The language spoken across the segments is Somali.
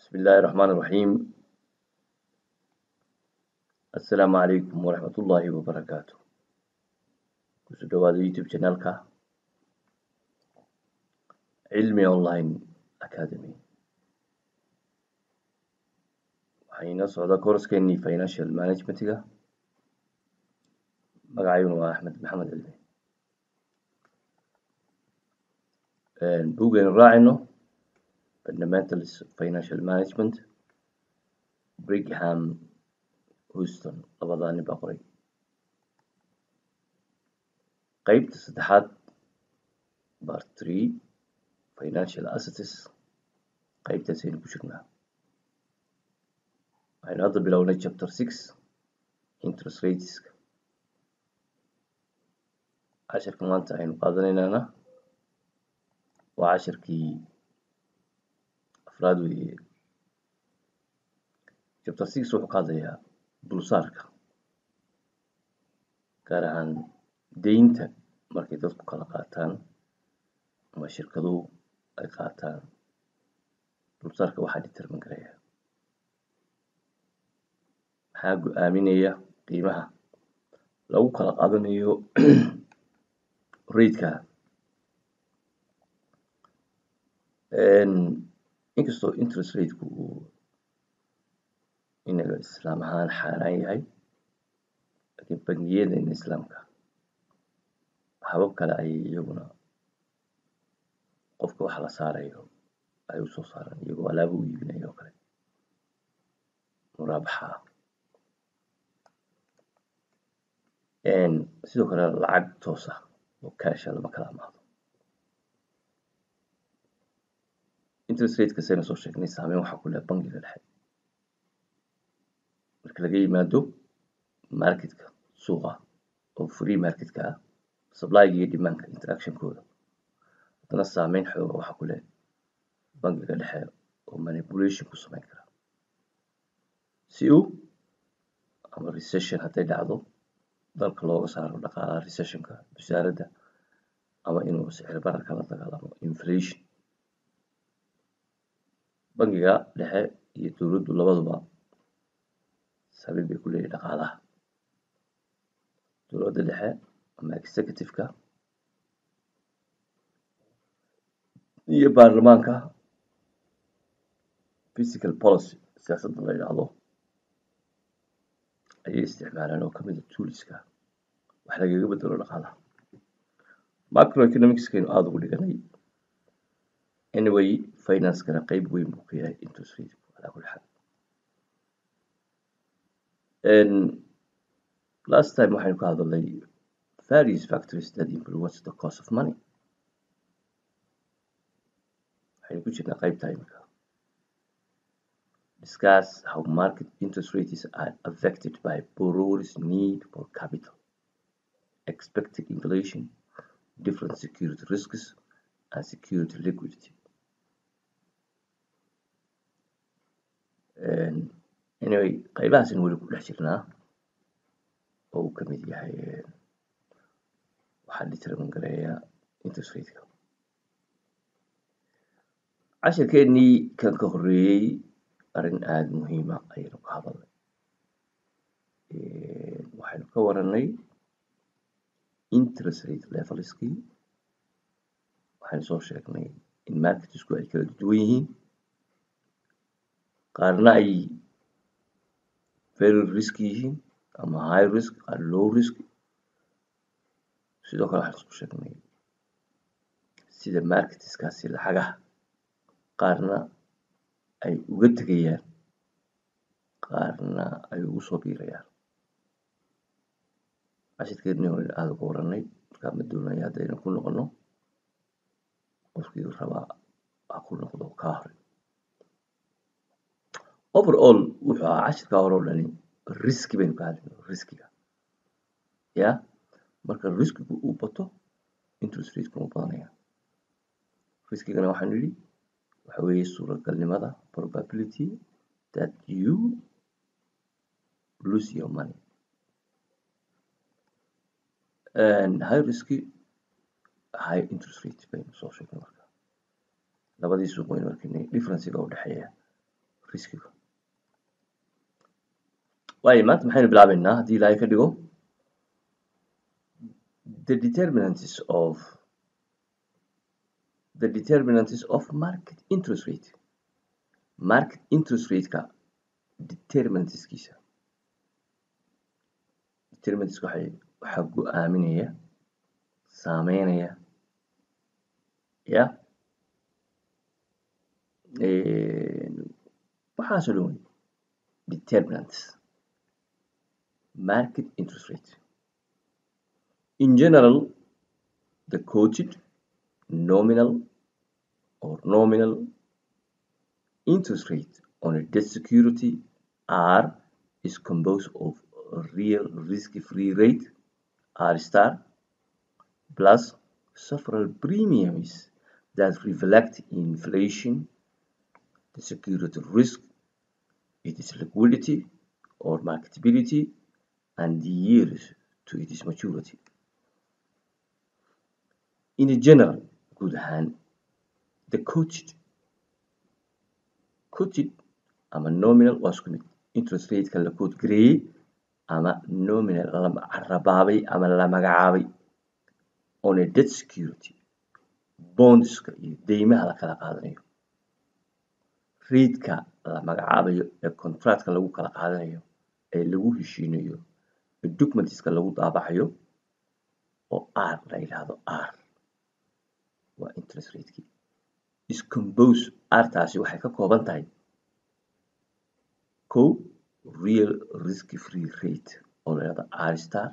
بسم الله الرحمن الرحيم السلام عليكم ورحمة الله وبركاته kusoo dhawaada youtube channelka cilmi online academy waxaa inoo socda kooraskeenii financial managementiga magacayguna waa axmed maxamed cilmi buugaynu raacayno fundamentals of financial management brigham houston labadaa nin baa qoray qeybta saddexaad bar three financial assets qeybtaasaynu ku jirnaa waxaynu hadda bilownay chapter six interest rateska cashirka maanta aynu qaadanaynaana waa cashirkii afraad weeye chapter six wuxuu ka hadlayaa dulsaarka gaar ahaan deynta markay dadku kala qaataan ama shirkaduhu ay qaataan dulsaarka waxaa determin garaya maxaa go-aaminaya qiimaha lagu kala qaadanayo raidka inkastoo interest rateku uu inaga islaam ahaan xaaraan yahay laakiin bangiyadeena islaamka habab kale ayay iyaguna qofka wax la saarayo ay usoo saaraan iyagoo alaabo u iibinayo oo kale muraabaxa ah sidoo kale lacag toos ah oo kaasha lama kala amaado interest rateka saynu soo sheegnay saameyn waxaa ku leh bangiga dhexe marka laga yimaado marketka suuqa oo free marketka ah supplyga iyo demandka interactionkooda haddana saameyn xooga waxaa ku leh bangiga dhexe oo manipulation ku sameyn kara si uu ama recession hadday dhacdo dalka looga saaro dhaqaalaha recessionka wasaaradda ama inuu sicir bararka la dagaalamo inflation bangiga dhexe iyo dowladdu labaduba saameyn bay ku leeyihin dhaqaalaha dowladda dhexe ama executive-ka iyo baarlamaanka physical policy siyaasadda la yidhaahdo ayay isticmaalaan oo kamid a tooliska wax lagaga bedelo dhaqaalaha macroeconomicskaynu aada ugu dhiganay anyway financekana qeyb weyn buu ka yahay interest rateku calaa kulli xaal last time waxaynu ka hadalnay various factors that influence the cost of money waxaynu ku jirnaa qeybta imika discuss how market interest rates are affected by borrowers need for capital expected inflation different security risks and security liquidity anyway qeybahaasina weli ku dhex jirnaa oo uu kamid yahay waxaa determin gareeya interest rateka cashirkeenii kan ka horeeyey arrin aada muhiima ayaynu ka hadalnay waxaynu ka waranay interest rate levelskii waxaynu soo sheegnay in marketsku ay kala duwan yihiin qaarna ay very risk yihiin ama high risk qaar low risk sidoo kale waxaan isku sheegnay sida marketskaasi lacagaha qaarna ay uga tegayaan qaarna ay ugu soo biirayaan cashirkeednii hore aada uga waranay markaa ma doonaya haddaynu ku noqono qofkii rabaa ha ku noqdo kaa hore overall wuxuu ahaa cashirkaa hore o dhani riski baynu ka hadlayno riskiga ya marka riskigu uu bato interest ratekuna u badanaya riskigana waxaanu yidhi waxa weeye suuragalnimada probability that you lose your money high riski high interest rate baynu soo sheegnay marka labadii suuq waynu arkaynay differencega u dhexeeya riskiga waayo maanta maxaynu bilaabeynaa haddii ilaahay ka dhigo the determinants of the determinants of market interest rate market interest rate-ka determinantskiisa determinantska waxay waxaa go-aaminaya saameynaya ya waxaasoo dhan wey determinants market interest rate in general the quoted nominal or nominal interest rate on a debt security R is composed of a real risk-free rate R star plus several premiums that reflect inflation, the security risk, its liquidity or marketability, and the years to its maturity. In general, guud ahaan, the quoted quoted ama nominal waa isku mid interest rate-ka la quote gareeyey ama nominal la carabaabay ama la magacaabay on a debt security bondska iyo deymaha la kala qaadanayo rate-ka la magacaabayo ee contractka lagu kala qaadanayo ee lagu heshiinayo ee documentska lagu daabacayo oo r la yidhaahdo r waa interest rate-kii iscompose r-taasi waxay ka kooban tahay kow real risk free rate oo la yidhahdo r star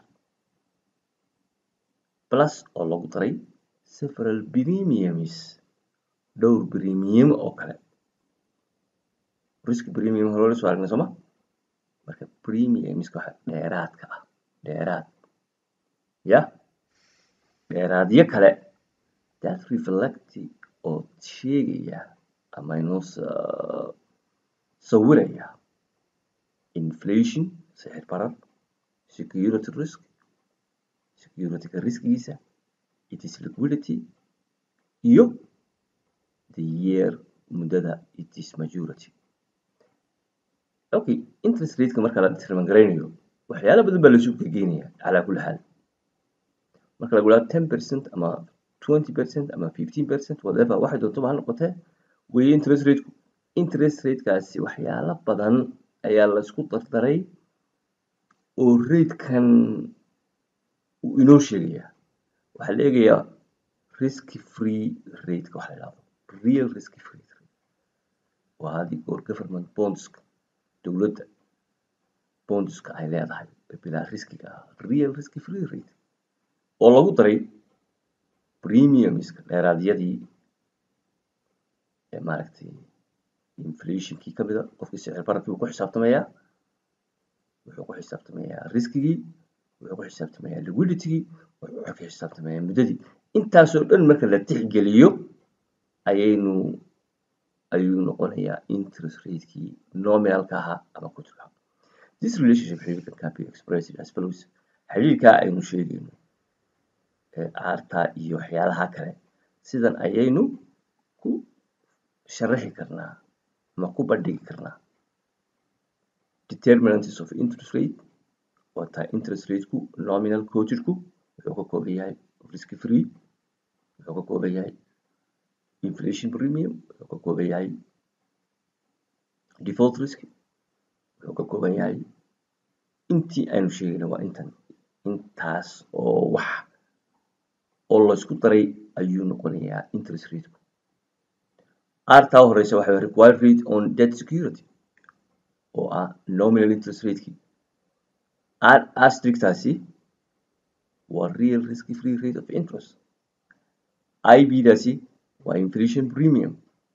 plus oo lagu daray several premiums dhowr premium oo kale risk premium hore la soo aragnay sooma marka premiumska waxa dheeraadka ah dheeraad ya dheeraadyo kale that reflect oo sheegaya ama inoo sawiraya inflation sixir barar security risk security-ga riskigiisa its liquidity iyo the year muddada its majority okay interest rate-ka marka la determine garaynayo waxyaalo badan baa lasu gegeynaya calaa kulli xaal marka lagu dhaha ten percent ama twenty percent ama fifteen percent whatever waxay doontoba ha noqotee weeye interest rate-ku interest rate-kaasi waxyaalo badan ayaa laisku dardaray oo rate-kan uu inoo sheegayaa waxaa la eegayaa risk free rate-ka waxa la yidhahdo real risk free rate waa adi or government bondska dowladda bondska ay leedahay bilaa riskiga ah real risk free rate oo lagu daray premiumska dheeraadyadii ee maaragtay inflationkii ka mida qofkii sicir bararkii wuu ku xisaabtamayaa wuxuu ku xisaabtamayaa riskigii wuxuu ku xisaabtamayaa liquiditygii wuxuu ku xisaabtamayaa muddadii intaasoo dhan marka la tixgeliyo ayaynu ayuu noqonayaa interest rate-kii nominalka ahaa ama kuturka this relationship xiriirkan can be expressed as follows xiriirkaa aynu sheegayno ee aarta iyo waxyaalaha kale sidan ayaynu ku sharaxi karnaa ama ku bandhigi karnaa determinants of interest rate waa tahay interest rate-ku nominal quotedku wuxuu ka kooban yahay risk free wuxuu ka kooban yahay inflation premium wuxuu ka kooban yahay default risk wuxuu ka kooban yahay intii aynu sheegayna waa intan intaas oo wax oo laysku daray ayuu noqonayaa interest rate-ku artaa u horeysa waxa required rate on debt security oo ah nominal interest rate-kii astrictaasi waa real risk free rate of interest ib-daasi waa inflation premium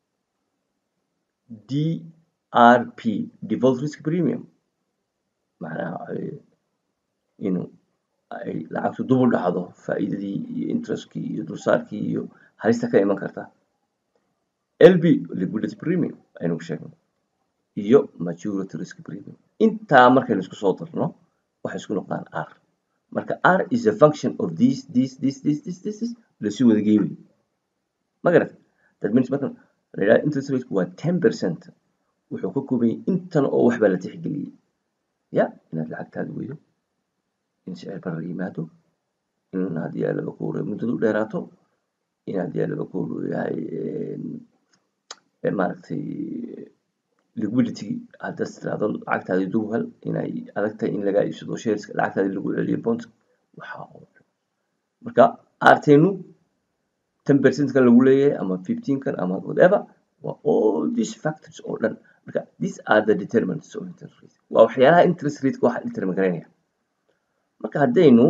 drp default risk premium macnaha inuu ay lacagtu dub u dhacdo faa'iidadii iyo interestkii iyo dulsaarkii iyo halista ka iman karta lb liquidity premium aynu ku sheegnay iyo maturity risk premium intaa markaynu isku soo darno waxay isku noqdaan r marka r is a function of this this this this this this this lasu wada geey wey ma garat that means marka la yidhaha interest rate waa ten percent wuxuu ka kooban yahay intan oo wax baa la tixgeliyey ya inaad lacagtaada weydo in sicir barar yimaado in haddii aa laba kuur muddadu dheeraato in haddii aa laba kuur yahay maaragtay liquidity haddaad tiraahdo lacagtaadii dub hel inay adag tahay in lagaa iibsado shareska lacagtaadii lagu celiyo bond waxaa oo dhan marka arteenu ten percent kan lagu leeyahay ama fifteen kan ama whatever waa all these factors oo dhan marka these are the determinants of interest rate waa waxyaalaha interest rateka waxa determine garaynaya marka haddaynu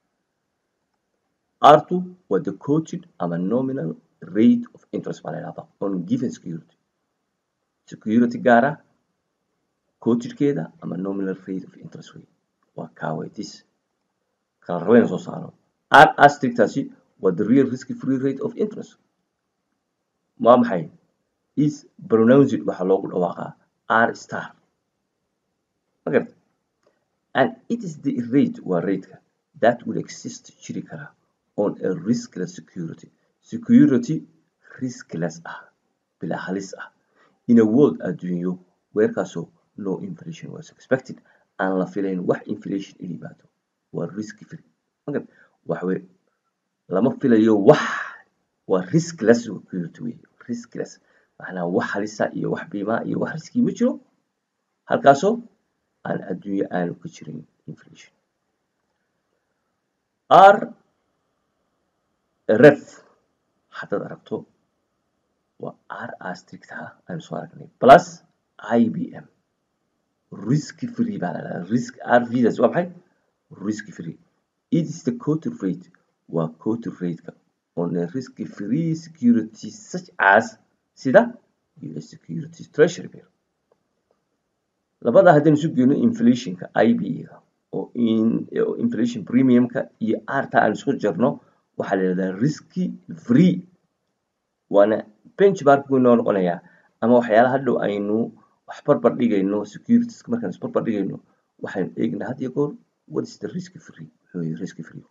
r2 waa the quoted ama nominal rate of interest baa la yidhahdaa on given security security gaara quotedkeeda ama nominal rate of interest way waa kaaway this kala rabayna soo saaro r astrictaasi waa the real risk free rate of interest waa maxay is pronounced waxaa loogu dhawaaqaa r star magarta and it is the rate waa rateka that will exist jiri karaa on a riskless security security riskless ah bilaa halis ah in a world adduunyo weerkaasoo no inflation was expected aan la filayn wax inflation in yimaado waa risk free magarta waxwey lama filayo wax waa riskless security wey riskless macnaa wax halisa iyo wax biimaa iyo wax riskii ma jiro halkaasoo aan adduunyo aanu ka jirin inflation r ref haddaad aragto waa r astricta aynu soo aragnay plus ibm risk free baa la dhahdaa risk r vdas waa maxay risk free it is the quoted rate waa quoted rateka on a risk free security such as sida us securities treasury bill labada haddaynu isu geyno inflationka ib-ga oo inflation premiumka iyo arta aan isku jirno waxaa la yidhahdaa risky free waana benchmark buu inoo noqonayaa ama waxyaalaha hadhow aynu wax barbar dhigayno securities markaan isbarbar dhigayno waxaynu eegnaa had iyo goor what is the risk free wuxuu yahay risk free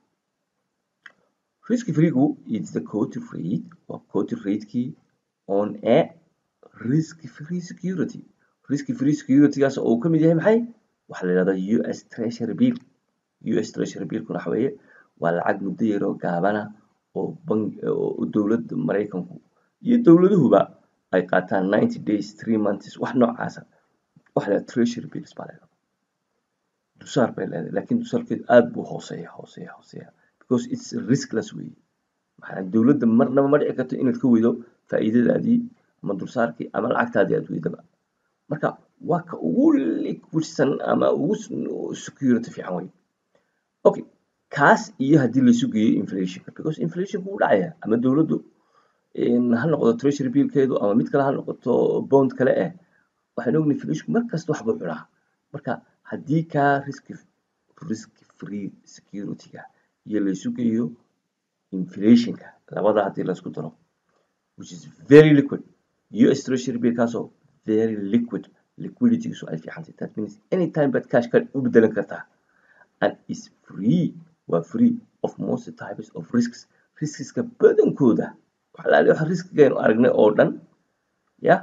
risk freegu is the quoted rate waa quoted ratekii on a risk free security risk free securitygaas oo uu ka mid yahay maxay waxaa la yidhahdaa us treasury bill us treasury billkuna waxa weeye waa lacag muddo yaroo gaabana oo bank oo dowladda maraykanku iyo dowladuhuba ay qaataan ninety days three months wax noocaasa waxa la yidhahdaa treasury bills baa la yidhahdaa dusaar bay leedahay laakiin dusaarkeedu aad buu hooseeya hooseeya hooseeya because it's riskless weeye maxaa dowladda marnaba ma dhici karto inaad ka weydo faa'iidadaadii ama dulsaarkii ama lacagtaadii aad weydaba marka waa ka ugu liquidsan ama ugu security fiican wey okay kaas iyo haddii laysu geeyo inflationka because inflationku wuu dhacaya ama dowladdu ha noqdo treasury billkeedu ama mid kale ha noqoto bond kale eh waxaan ognahay inflationku mar kasta wax buu cunaa marka haddii kaa risk risk free securityga iyo laysu geeyo inflationka labada haddii laysku daro which is very liquid us treasury bill kaasoo very liquid liquiditygiisu ay fiicantay that means anytime baad cash ka u bedelan kartaa and is free waa free of most types of risks riskiska badankooda waxalaali waxa riskigaynu aragnay oo dhan ya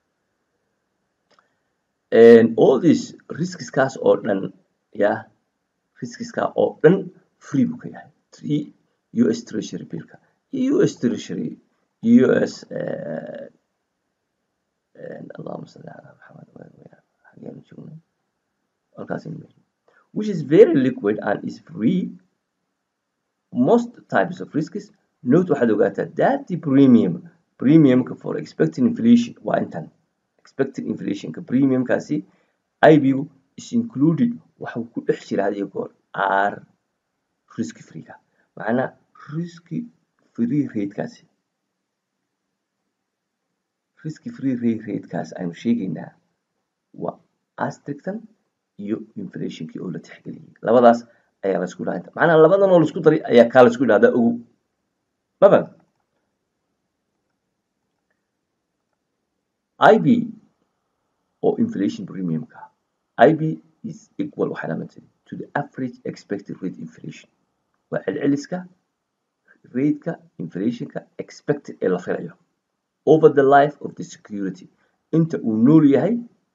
all these riskiskaas oo dhan ya riskiska oo dhan free buu ka yahay three us treasury billka iyo us treasury us اللهم صل على محمد حقين جملة القاسم which is very liquid and is free most types of risks note waxaad ogaataa that the premium premiumka for expecting inflation waa intan expected inflationka premiumkaasi IBU is included waxuu ku dhex jira had iyo goor r risk freega macnaa risk free ratekaasi risk free rate ratekaas aynu sheegaynaa waa astrictan iyo inflationkii oo la tixgeliyey labadaas ayaa laisku dhaha macnaha labadan oo laisku daray ayaa kaa laisku dhahdaa ogow mafaham ib oo inflation premiumka ib is equal waxay lamidtay to the average expected rate inflation waa celceliska rateka inflationka expected ee la filayo over the life of the security inta uu nool yahay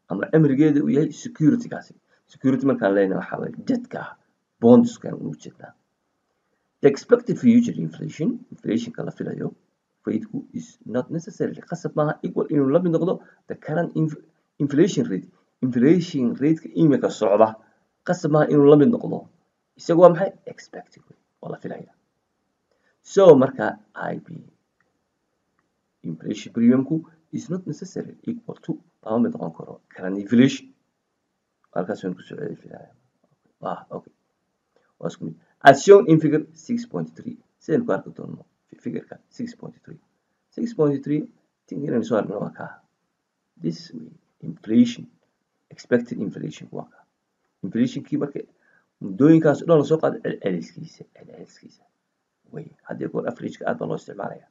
ama cimrigeeda uu yahay securitygaasi security markaan leenahay waxaa waye jadka bondskan uu jeednaa the expected future inflation inflationka la filayo rateku is not necessarily qasab maaha equal inuu la mid noqdo the current inflation rate inflation rateka imika socda qasab maaha inuu la mid noqdo isagu waa maxay expected waa la filaya so marka ib inflation premiumku is not necessarily equal to lama mid noqon karo current inflation halkaas waan kusoo celi filaya ah okay waa isku mid as shown in figure 6.3 sidaynu ku arki doono figureka 6.3 6.3 tinkinaynu soo argno waa kaa this way inflation expected inflation waa kaa inflationkii marka muddooyinkaas o dhan lasoo qaado celceliskiisa celceliskiisa way haddii goor averageka aad baa loo isticmaalaya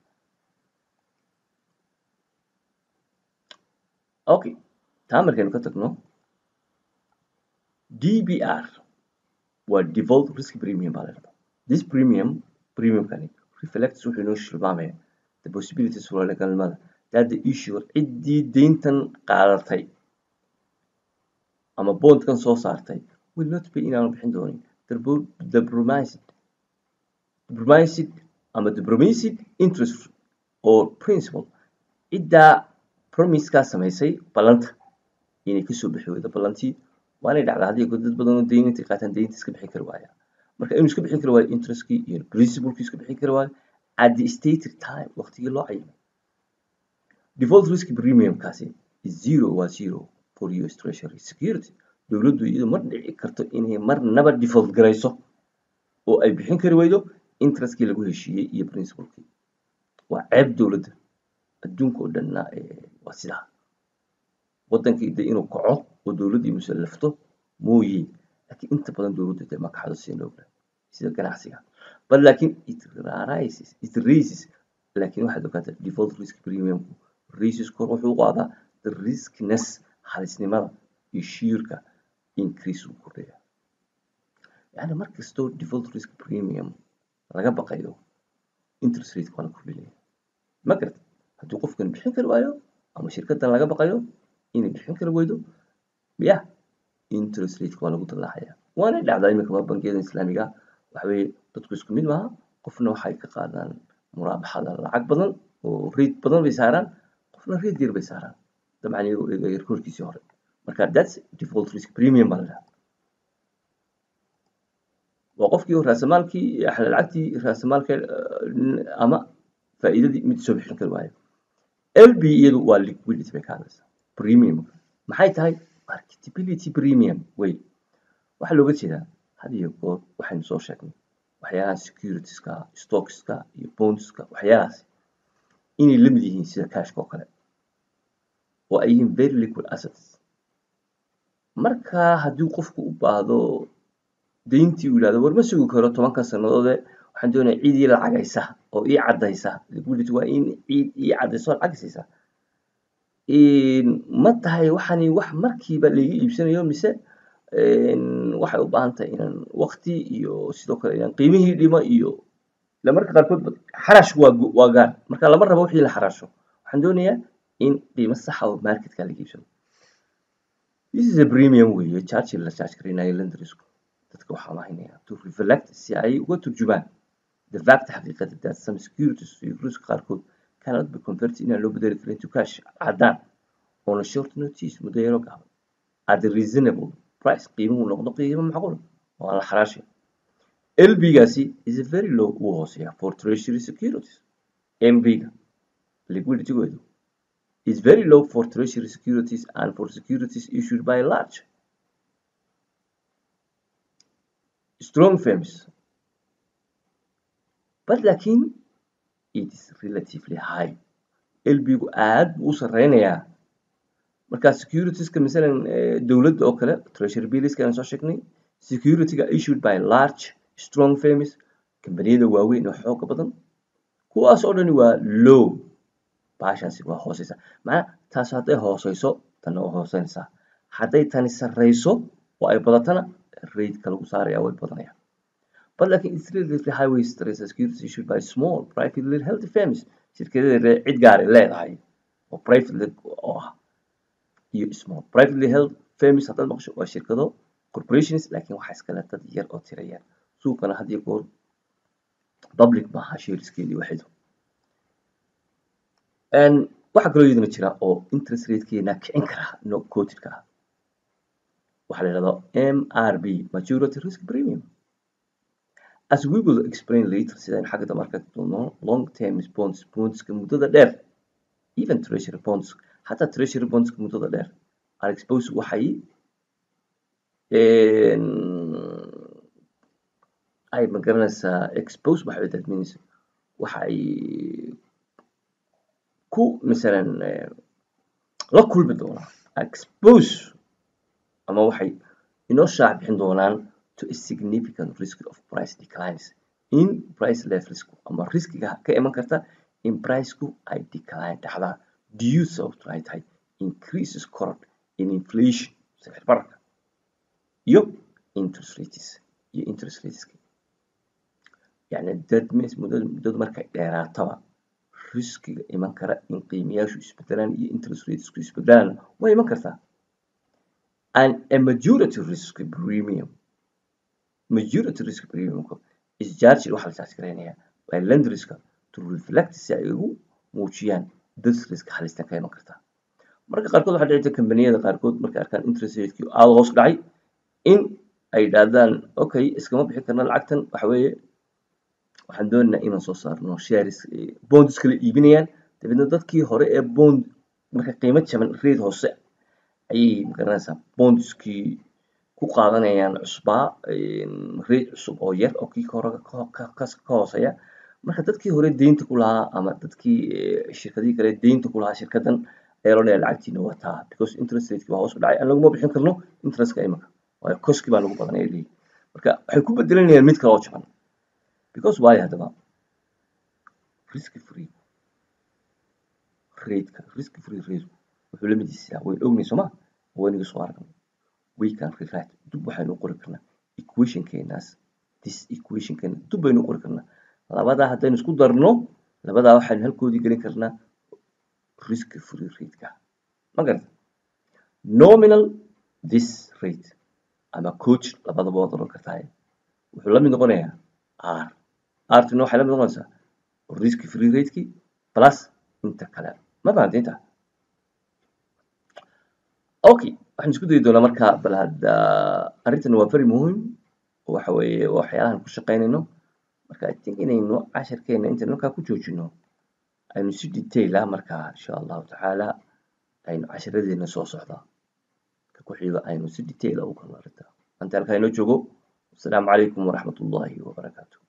okay taa markaynu ka tagno dbr waa default risk premium baa la dhahdaa this premium premiumkani reflects wuxuu inoo tilmaamaya the possibilities suurtagalnimada that the issuer ciddii deyntan qaadatay ama bondkan soo saartay will not pay inaanu bixin doonin the promised the promised ama the promised interest or principal ciddaa promisekaa samaysay ballanta inay kasoo bixi weydo ballantii waanay dhacdaa haddii dad badan oo deyn intay qaataan deynta iska bixin kari waaya marka inuu iska bixin kari waayo interestkii iyo principalkii iska bixin kari waayo at the stated time waqtigii loo cayimay default risk premiumkaasi is zero waa zero for us treasury security dowladdu iyadu ma dhici karto inay marnaba default garayso oo ay bixin kari weydo interestkii lagu heshiiyey iyo principalkii waa ceeb dowladda adduunka oo dhanna waa sidaa waddankii de inuu kaco oo dowladdii musallafto mooye laakiin inta badan dowladdu de ma kacdo sida ogna sida ganacsiga but laakiin it rises it raises laakiin waxaad ogaataa default risk premiumku raises kor wuxuu u qaadaa the riskness halisnimada iyo shiirka increase uu kordhaya yani mar kastoo default risk premium laga baqayo interest rate waa la kordhinaya ma garata haddii qofkan bixin kari waayo ama shirkaddan laga baqayo inay bixin kari weydo ya interest rate waa lagu dallaacaya waana dhacdaa iminka bangiyada islaamiga waxa weeye dadku isku mid maaha qofna waxay ka qaadaan muraabaxada lacag badan oo rate badan bay saaraan qofna rate yar bay saaraan dabcan iyagoo eegaya rekoorkiisii hore marka that's default risk premium baa la dhahaa waa qofkii raasamaalkii lacagtii raasamaalka ama faa'iidadii mid soo bixin kari waayo lb iyadu waa liquidity bay ka hadlaysaa premium maxay tahay marketability premium wey waxaa looga jeedaa had iyo goor waxaynu soo sheegnay waxyaalaha securitieska stockska iyo bondska waxyaalahaas inay la mid yihiin sida cashka oo kale oo ay yihiin very liquid assets marka haddii qofku u baahdo deyntii uu yidhahdo war ma sugi karo tobanka sannadoode waxaan doonaya ciid ii lacagaysa oo ii caddaysa liquidity waa in ciid ii caddayso lacag siisa ma tahay waxani wax markiiba laiga iibsanayo mise waxay u baahan tahay inaan waqti iyo sidoo kale inaan qiimihii dhimo iyo ila marka qaarkood xarashku waa waa gaar marka lama rabo wixii la xarasho waxaan doonayaa in qiimo saxa oo marketka laga iibsado this is a premium weeye charge la charge garinayo lenderisku dadka waxaa mahaynaya to reflect si ay uga turjumaan the fact xaqiiqada that some securities securities qaarkood cannot be converted inaan loo bedeli karin to cash caddaan on a short notice muddo yaro gaaban at a reasonable price qiimuhu noqdo qiimo macquul waa la xaraashay lbgaasi is a very low uu hooseeya for treasury securities mbga liquiditygoodu is very low for treasury securities and for securities issued by large strong firms but laakiin it is relatively high lbgu aad buu u sareynayaa marka securitieska masalan dowladda oo kale treasury billiska aan soo sheegnay securityga issued by large strong firms kambaniyada waaweyn oo xooga badan kuwaas oo dhani waa low baashaasi waa hooseysa macnaa taas hadday hooseyso tanna waa hooseynaysaa hadday tani sarreyso oo ay badatana rateka lagu saaraya way badanayaan but laakiin it's relatively high way stress securities issued by small privately held firms shirkadada cid gaari leedahay oo privately oo ah iyo small privately held firms haddaad maqasho waa shirkado corporations laakiin waxaa iskale dad yar oo tira yar suuqana had iyo goor public maaha shareskeedii waxidu waxaa kaloo iyaduna jira oo interest ratekeena kicin kara no quotedka ah waxaa la yidhahdaa mrb maturity risk premium as we will explain later sidaynu xagga dambe arki doono long term bonds bondska muddada dheer even treasury bonds xataa treasury bondska muddada dheer are exposed waxay ay magaranaysaa expose waxay that means waxay ku masalan la kulmi doonaan expose ama waxay inoo shaac bixin doonaan to a significant risk of price declines in price levelsku ama riskiga ka iman karta in priceku ay decline dhacdaa due sababtu ay tahay increases korodh in inflation sicir bararka iyo interest rates iyo interest rateska yani that means muddada muddadu markay dheeraataba riskiga iman kara in qiimayaashu isbedelaan iyo interest ratesku isbedelaan way iman kartaa and a majority risk premium majority risk premium is charged waxaa la charge garaynayaa by lenderska to reflect si ay ugu muujiyaan this risk halistan ka iman kartaa marka qaarkood waxaa dhici jirta kambaniyada qaarkood markay arkaan interest ratekii aada hoos dhacay in ay yidhaahdaan okay iskama bixi karna lacagtan waxa weeye waxaan doonaynaa inaan soo saarno shares bonds kala iibinayaan dabeedna dadkii hore ee bond marka qiimo jaban rate hoose ayay magaranaysaa bondskii ku qaadanayaan cusbaa rate cusub oo yar oo kii hore ka hooseeya marka dadkii hore deynta ku lahaa ama dadkii shirkadihii kale deynta ku lahaa shirkadan ayaa loo dhayaa lacagtiina wataa because interest rateki waa hoos u dhacay aan laguma bixin karno interestka imika waayo koski baa lagu badanaya leeyihi marka waxay ku bedelanayaan mid kale oo jaban because waayo haddaba risk free rateka risk free rate wuxuu la mid yahay wayn ognay sooma waynaga soo aragnay we can rewrite dib waxaynu qori karnaa equationkeenaas this equationkeena dib baynu qori karnaa labadaa haddaynu isku darno labadaa waxaynu halkoodii gelin karnaa risk free rateka ma garata nominal this rate ama coach labadaba waad oran kartaa wuxuu la mid noqonayaa r rtina waxay la mid noqonaysaa risk free ratekii plus inta kale ma fahamta inta okay waxaan isku dayi doonaa marka bal hadda arrintan waa very muhim waxa weeye waxyaalahan ku shaqaynayno marka i think inaynu casharkeena intaynu markaa ku joojino aynu si detail ah markaa insha allahu tacaala aynu casharadeena soo socda ka ku xigo aynu si detail ah u kala arrinta anta halkaa inoo joogo asalaamu calaykum waraxmat ullahi wabarakaatu